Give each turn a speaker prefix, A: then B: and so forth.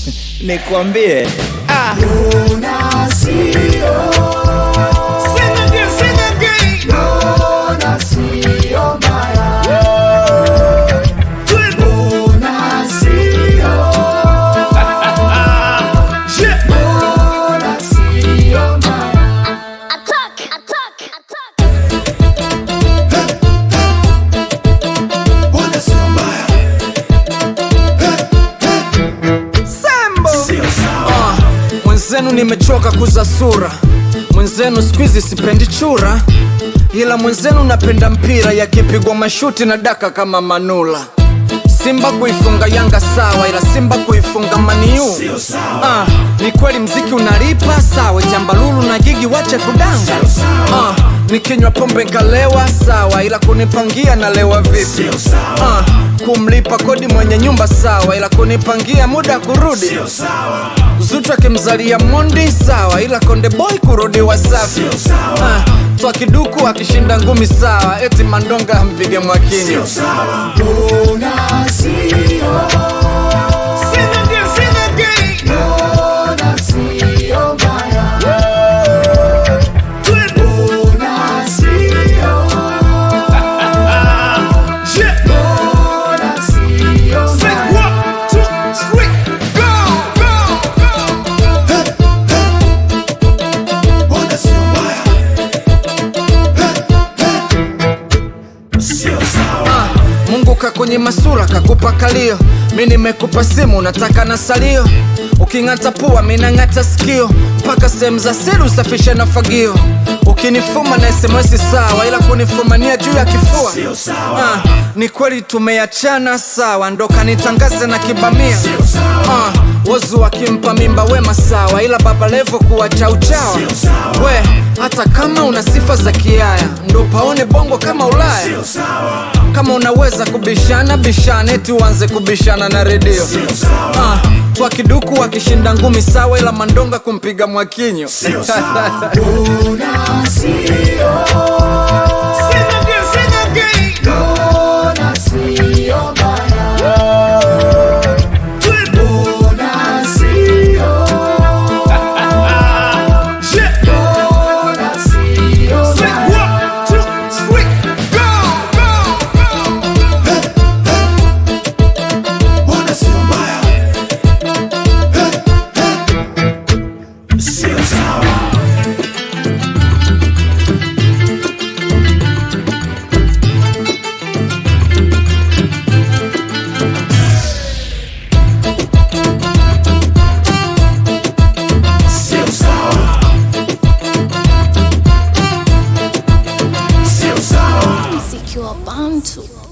A: nikwambie ah.
B: Attack! Attack! Attack!
C: Ah, mwenzenu nimechoka kuza sura mwenzenu skwizi sipendi chura ila mwenzenu napenda mpira yakipigwa mashuti na daka kama manula simba kuifunga yanga sawa ila simba kuifunga maniu ah, ni kweli mziki unalipa sawa jambalulu na gigi wache kudanga ah, nikinywa pombe nkalewa sawa ila kunipangia nalewa vipi ah, kumlipa kodi mwenye nyumba sawa ila kunipangia muda kurudi Zuchu akimzalia Mondi sawa, ila Konde Boy kurudi Wasafi. Ah, Twa kiduku akishinda ngumi sawa, eti Mandonga ampige Mwakinyo. Ah, Mungu kakwenye masura kakupa kalio, mi nimekupa simu nataka na salio. Uking'ata pua mi nang'ata sikio, mpaka sehemu za siri usafishe na fagio. Ukinifuma na SMS sawa, ila kunifumania juu ya kifua ah, ni kweli tumeachana sawa, ndo kanitangaze na kibamia ah, wozu wakimpa mimba wema sawa, ila baba levo kuwa chauchawa we, hata kama una sifa za kiaya, ndo paone bongo kama Ulaya kama unaweza kubishana bishana, eti uanze kubishana na redio ah, kwa kiduku wakishinda ngumi sawa, ila Mandonga kumpiga Mwakinyo
B: Secure Bantu.